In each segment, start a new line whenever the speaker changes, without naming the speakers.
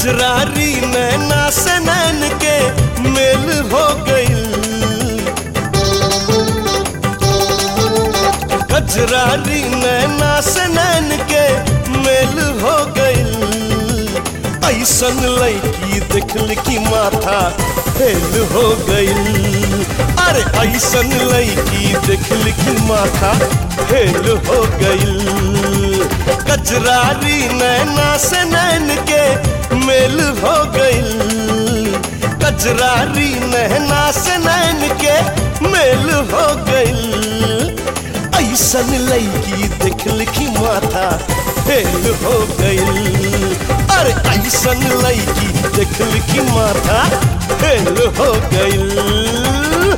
कजरारी नैना से नैन के मेल हो गईल कजरारी नैना से नैन के मेल हो गईल ऐसन लड़की देखल की माथा फेल हो गईल अरे ऐसन लड़की देखल की माथा फेल हो गईल कजरारी नैना से नैन के मेल हो गईल कजरारी नैना से नैन के मेल हो गईल ऐसन लड़की देखल की माथा फेल हो गईल अरे ऐसन लड़की देखल की माथा फेल हो गईल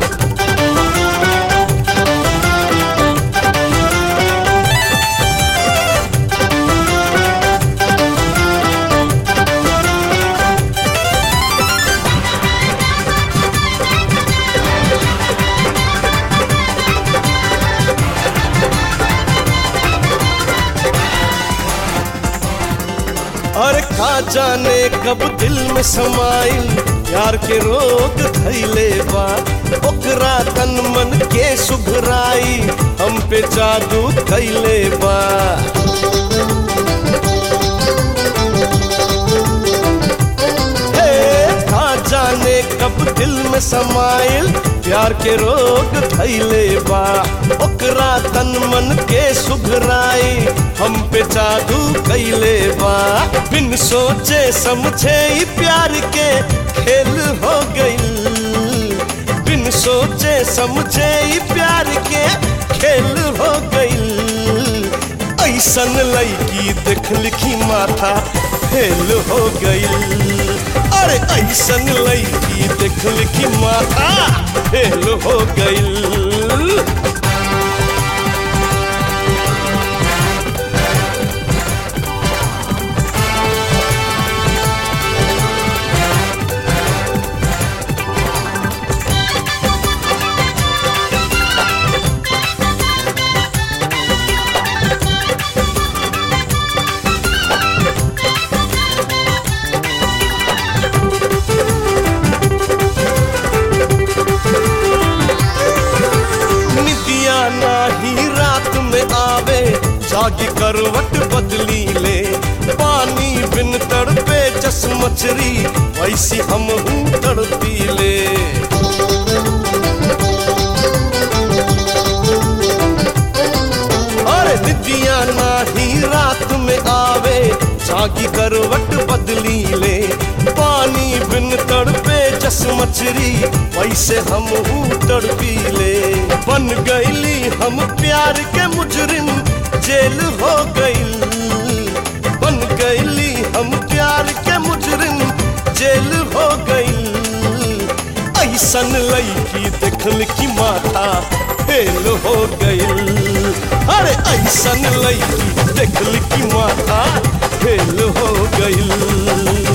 और का जाने कब दिल में समाइल प्यार के रोग धैले बा ओकरा तन मन के सुघराई हम पे जादू कैले बा हे, का जाने कब दिल में समाइल प्यार के रोग धैले बा ओकरा तन मन के सुघराई हम पे जादू कैले बा बिन सोचे समझे ही प्यार के खेल हो गईल बिन सोचे समझे ही प्यार के खेल हो गईल ऐसन लड़की देखल की माथा फेल हो गईल अरे ऐसन लड़की देखल की माथा फेल हो गईल निदिया नाही रात में आवे जागी करवट बदली ले पानी बिन तड़पे जस मछरी वैसी हम हूँ तड़पी ले अरे निदिया नाही रात में आवे जागी करवट बदली ले पानी बिन तड़पे जस मछरी वैसे हम हूँ तड़पी ले बन गईली हम प्यार के मुजरिम जेल हो गईल बन गईली हम प्यार के मुजरिम जेल हो गईल ऐसन लड़की देखल की माथा फेल हो गईल अरे ऐसन लड़की देखल की माथा फेल हो गईल